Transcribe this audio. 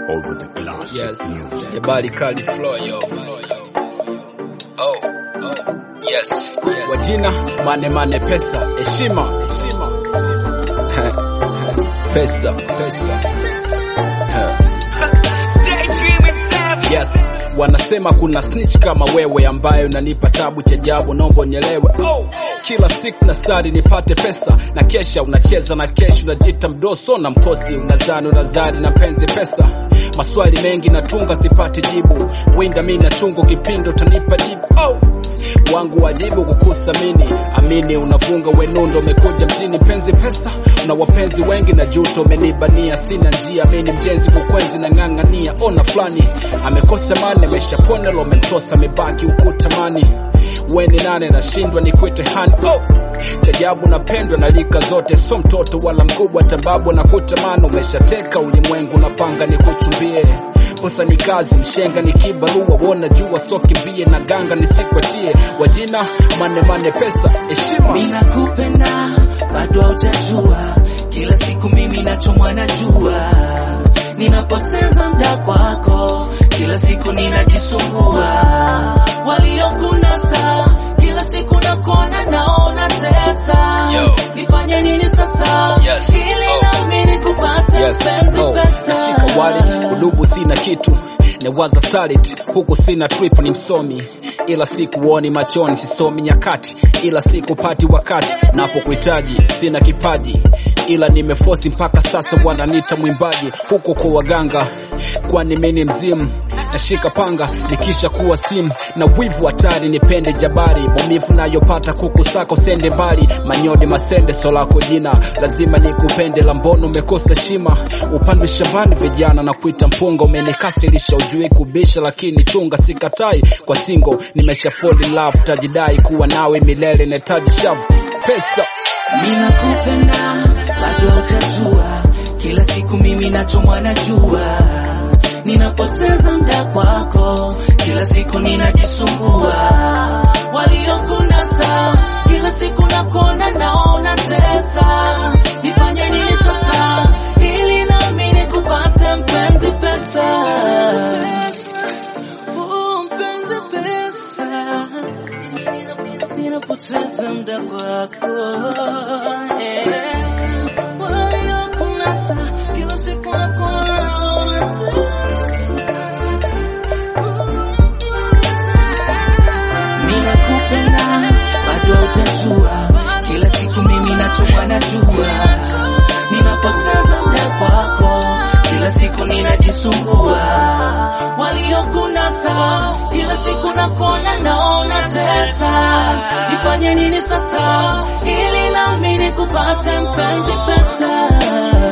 over the glass. Yes. Music. Jabali Kali Flow yo. Oh, oh, yes. Wajina mane mane pesa, heshima, heshima. Pesa, pesa. Yes, wanasema kuna snitch kama wewe ambayo unanipa tabu cha ajabu, naomba unielewe. Oh, kila siku na sari nipate pesa na kesha unacheza na kesho unajita mdoso na mkosi unazani unazari na penzi pesa maswali mengi natunga sipati jibu winda mi na chungu kipindo tanipa jibu oh. wangu wajibu kukusamini amini unavunga wenundo umekuja mjini penzi pesa una wapenzi wengi na juto umenibania sina njia mini mjenzi kukwenzi na ng'ang'ania ona fulani amekosa mani ameshapona lo amemtosa amebaki ukutamani weni nane nashindwa nikwite hani oh. Chajabu napendwa na lika zote, so mtoto wala mkubwa, tababu na kutamani. Umeshateka ulimwengu, napanga nikuchumbie posa ni kazi, mshenga ni kibarua, wona jua so kimbie na ganga nisikwatie, wajina mane mane pesa heshima Mina kupenda bado haujajua, kila siku mimi nachomwa na jua, ninapoteza muda kwako, kila siku ninajisumbua, waliokunasa kila siku nakuona naona tesa, Yo. nifanye nini sasa Yes. ili Oh. nami nikupate Yes. mpenzi Oh, pesa nashika wallet udubu sina kitu newaza starit huku sina trip ni msomi ila sikuoni machoni sisomi nyakati ila sikupati wakati napokuhitaji sina kipaji ila nimefosi mpaka sasa wananita mwimbaji huko kwa waganga kwani mini mzimu nashika panga nikisha kuwa simu na wivu hatari nipende jabari maumivu nayopata kuku sako sende mbali manyodi masende solako jina lazima nikupende lambono umekosa shima upande shambani vijana na kuita mpunga umenikasirisha ujui kubisha lakini chunga sikatai kwa singo nimesha fall in love tajidai kuwa nawe milele netaji shavu pesa Mina kupenda bado hautajua, kila siku mimi nachomwa na jua, ninapoteza muda kwako, kila siku ninajisumbua, waliokunasa kila siku nakuona naona tesa, nifanye nini sasa ili nami nikupate mpenzi pesa, Oh, mpenzi pesa ninapoteza muda kwako eh. waliokunasa kila siku nakuona unatesa. Mimi nakupenda bado hujajua, kila siku mimi nachomwa na jua, ninapoteza muda kwako, kila siku ninajisumbua, waliokunasa kila siku nakuona naona tesa, nifanye nini sasa ili nami nikupate mpenzi pesa